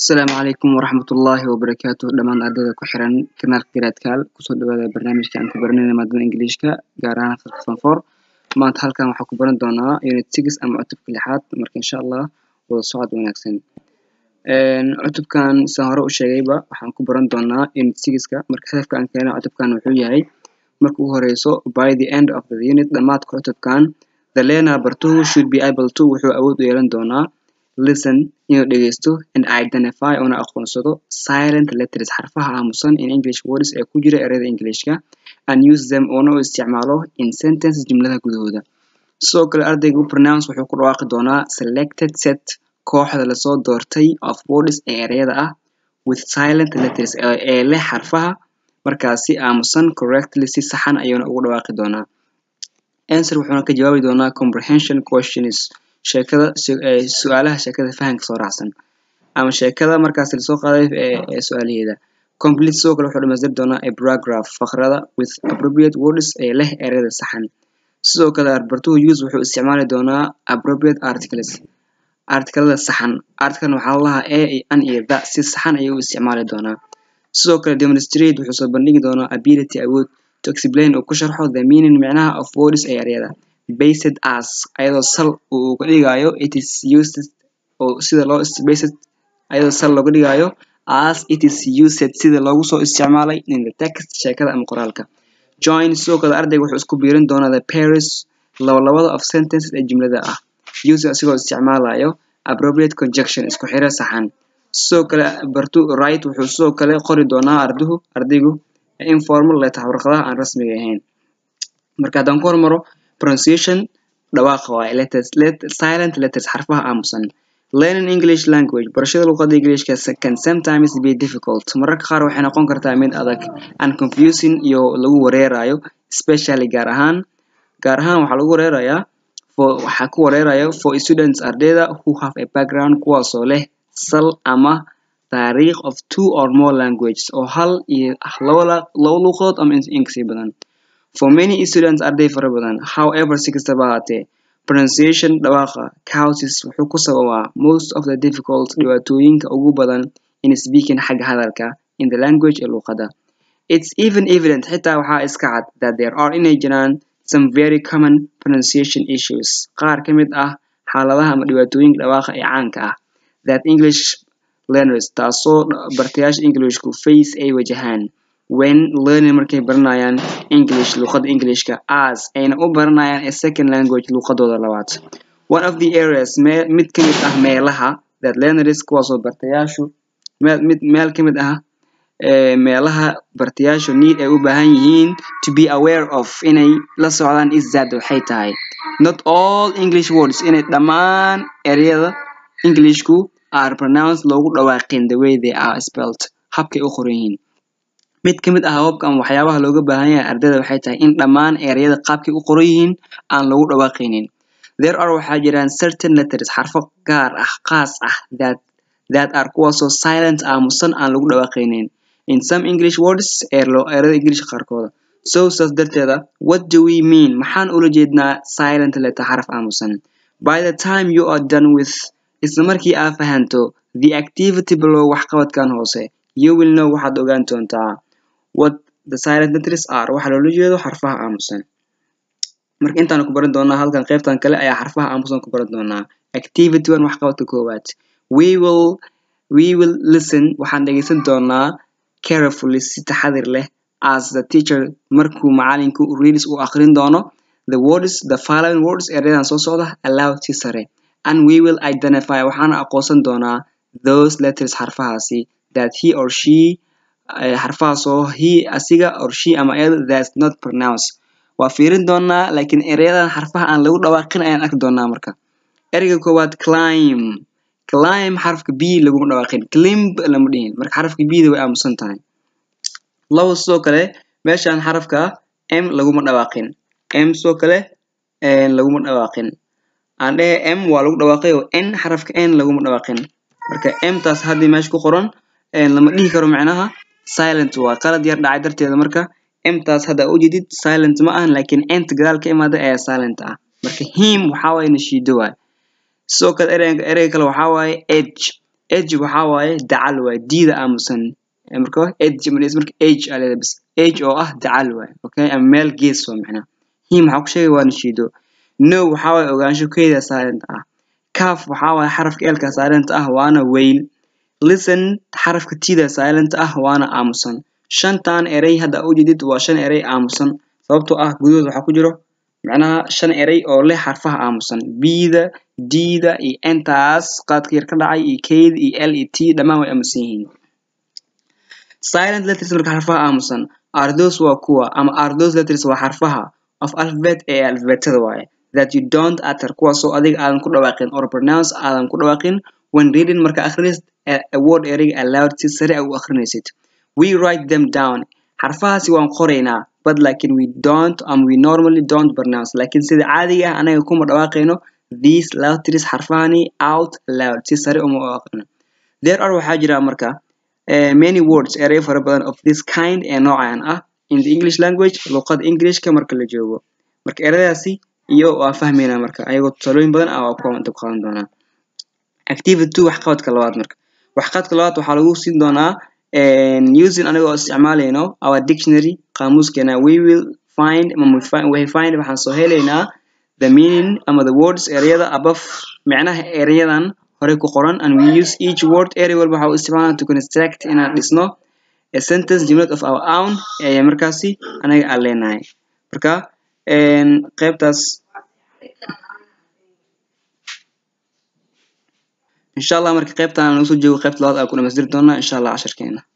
asalaamu calaykum waraxmatullaahi wabarakaatu dhammaan ardayda ku xiran kanaalka garaadkaal kusoo dhawaada barnaamijka aan ku baranayna maadada ingiliishka gaar ahaan fasalka form four maanta halkan waxaan ku baran doonaa unit six ama cutubka lixaad marka insha allah wada socod wanaagsan cutubkan sidaan hore u sheegayba waxaan ku baran doonaa unit sixka marka hadafka aan keena cutubkan wuxuu yahay marka ugu horeyso by the end of the unit dhammaadka cutubkan the learner bartuhu should be able to wuxuu awood u yeelan doonaa listen inuu dhegeysto and identify una aqoonsado silent letters xarfaha aamusan in english words ee ku jira ereyada englishka and use them una u isticmaalo in sentence jumladaha gudahooda sidoo kale ardaygu pronounce wuxuu ku dhawaaqi doonaa selected set kooxda lasoo doortay of words ee ereyada ah with silent letters ee leh xarfaha markaasi aamusan correctly si saxan ayuuna ugu dhawaaqi doonaa answer wuxuuna ka jawaabi doonaa comprehension questions sheekada su-aalaha sheekada fahanka soo raacsan ama sheekada markaas lasoo qaaday ee su-aalaheeda complete sidoo kale wuxuu dhamaystiri doonaa a paragraph faqrada with appropriate words ee leh ereyada saxan sidoo kale bartuhu use wuxuu isticmaali doonaa appropriate articles artikalada saxan article waxaa lalahaa a an iyo the si saxan ayuu u isticmaali doonaa sidoo kale demonstrate wuxuu soo bandhigi doonaa ability awood to explain uu ku sharxo the meaning micnaha of words ee ereyada based as ayadoo sal uu uga dhigayo it is used oo sida loo based ayadoo sal looga dhigayo as it is used sida loogu soo isticmaalay in the text sheekada ama qoraalka join sidoo kale ardayga wuxuu isku biirin doonaa the pairs labalabada of sentences ee jumlada ah use asigoo isticmaalayo appropriate conjunction isku xiro saxan sidoo kale bartu right wuxuu sidoo kale qori doonaa arduhu ardaygu informal letter warqadaha aan rasmiga ahayn marka haddaan ku hormaro pronunciation dhawaaqa waaye letters let, silent letters xarfaha aamusan learning english language barashada luqadda englishka can sometimes be difficult mararka qaar waxay noqon kartaa mid adag and confusing iyo lagu wareerayo especially gaar ahaan gaar ahaan waxaa lagu wareerayaa for waxaa ku wareerayo for students ardayda who have a background kuwaasoo leh sal ama taariikh of two or more languages oo hal iyo laba laba luqadood ama inkasii badan for many students arday fara badan however si kastaba ahaatee pronunciation dhawaaqa causes wuxuu ku sababaa most of the difficult dhibaatooyinka ugu badan in speaking xagga hadalka in the language ee luqadda it's even evident xitaa waxaa iska cad that there are inay jiraan some very common pronunciation issues qaar ka mid ah xaaladaha ama dhibaatooyinka dhawaaqa ee caanka ah that english learners taasoo bartayaasha englishku face ay wajahaan when learning markay baranayaan english luqadda englishka as ayna u baranayaan a second language luqadooda labaad one of the areas me mid ka mid ah meelaha that learners kuwaasoo bartayaashu meel mid meel ka mid ah meelaha bartayaashu need ay u baahan yihiin to be aware of inay la socdaan is that waxay tahay not all english words inay dhammaan ereyada englishku are pronounced loogu dhawaaqin the way they are spelled habkay u qoran yihiin mid ka mid ah hababka ama waxyaabaha looga baahan yahay ardayda waxay tahay in dhammaan ereyada qaabkay u qoran yihiin aan lagu dhawaaqaynin there are waxaa jiraan certain letters xarfo gaar ah qaas ah that that are kuwaasoo silent aamusan aan lagu dhawaaqaynin in some english words ereyada english qaarkooda so saas darteeda what do we mean maxaan ula jeednaa silent letter xaraf aamusan by the time you are done with isla markii aa fahanto the activity below waxqabadkan hoose you will know waxaad ogaan doontaa what the silent letters are waxaa loola jeedo xarfaha aamusan marka intaan ku baran doonaa halkan qaybtan kale ayaa xarfaha aamusan ku baran doonaa activity one waxqabadka koowaad we will we will listen waxaan dhegeysan doonaa carefully si taxadir leh as the teacher markuu macalinku readers uu aqrin doono the words the following words erayadan soo socda aloud si sare and we will identify waxaana aqoonsan doonaa those letters xarfahaasi that he or she xarfahaasoo he asiga or she ama iyada that's not pronounced waa fiirin doonaa laakiin ereyadan xarfaha aan lagu dhawaaqin ayaan arki doonaa marka ereyga koowaad climb climb xarafka b laguma dhawaaqin climb lama dhihin marka xarafka b da way aamusan tahay labo sidoo kale meeshan xarafka m laguma dhawaaqin m sidoo kale laguma dhawaaqin aan dhehe m waa lagu dhawaaqay oo n xarafka n laguma dhawaaqin marka m taas haddii meesha ku qoran lama dhihi karo macnaha silent waa qalad yar dhacay darteeda marka m taas hadda u jedid silent ma ahan laakiin nt gadaal ka imaada ayaa silent ah marka him waxaa waaye nashiido waay sidoo kale ereyga ereyga kale waxaa waaye edge age waxaa waaye dacal waaye diida aamusan marka age marka age aa leedahay bas age oo ah dacal waaye okay ama meel gees waa macnaha him waxaa ku sheegay waa nashiido no waxaa waaye ogaansho keeda silent ah caf waxaa waaye xarafka eelka silent ah waana weyl listen xarafka tida silent ah waana aamusan shantan erey hadda ujeedid waa shan erey aamusan sababtoo ah gudahood waxaa ku jiro macnaha shan erey oo leh xarfaha aamusan bida dida iyo entaas qaadka yar ka dhacay iyo keyda iyo l iyo t dhammaan way aamusan yihiin silent letters marka xarfaha aamusan are those waa kuwa ama are those letters waa xarfaha of alphabet ee alphabetada waaye that you don't utter kuwaasoo adiga aadan ku dhawaaqin or pronounce aadan ku dhawaaqin when reading marka akhrinaysid a word ereyga aloud si sare u akhrinaysid we write them down xarfahaasi waan qoraynaa but lakin we don't um, we normally don't pronounce lakin sida caadiga ah anaga kuma dhawaaqayno these letters xarfahani out loud si sare uma u aqrino there are waxaa jira marka uh, many words erey fara badan of this kind ee noocan ah in the english language luqada englishka marka la joogo marka ereyadaasi iyo waa fahmaynaa marka ayagoo tusaalooyin badan ah waa kuwa dab qaadan doonaa activity two waxqabadka labaad marka waxqabadka labaad waxaa lagu siin doonaa using aniga oo isticmaalayno our dictionary qaamuuskeena we will find we find waxaan soo helaynaa the meaning ama the words ereyada above micnaha ereyadan hore ku qoran and we use each word erey walba waxa u isticmaalaa to construct inaan dhisno a sentence jumlad of our own ee markaasi anaga aan leenahay marka qaybtaas insha allah marka qaybtan aan usoo joogo qaybta labaad aan ku dhamaystiri doonaa insha allah casharkeena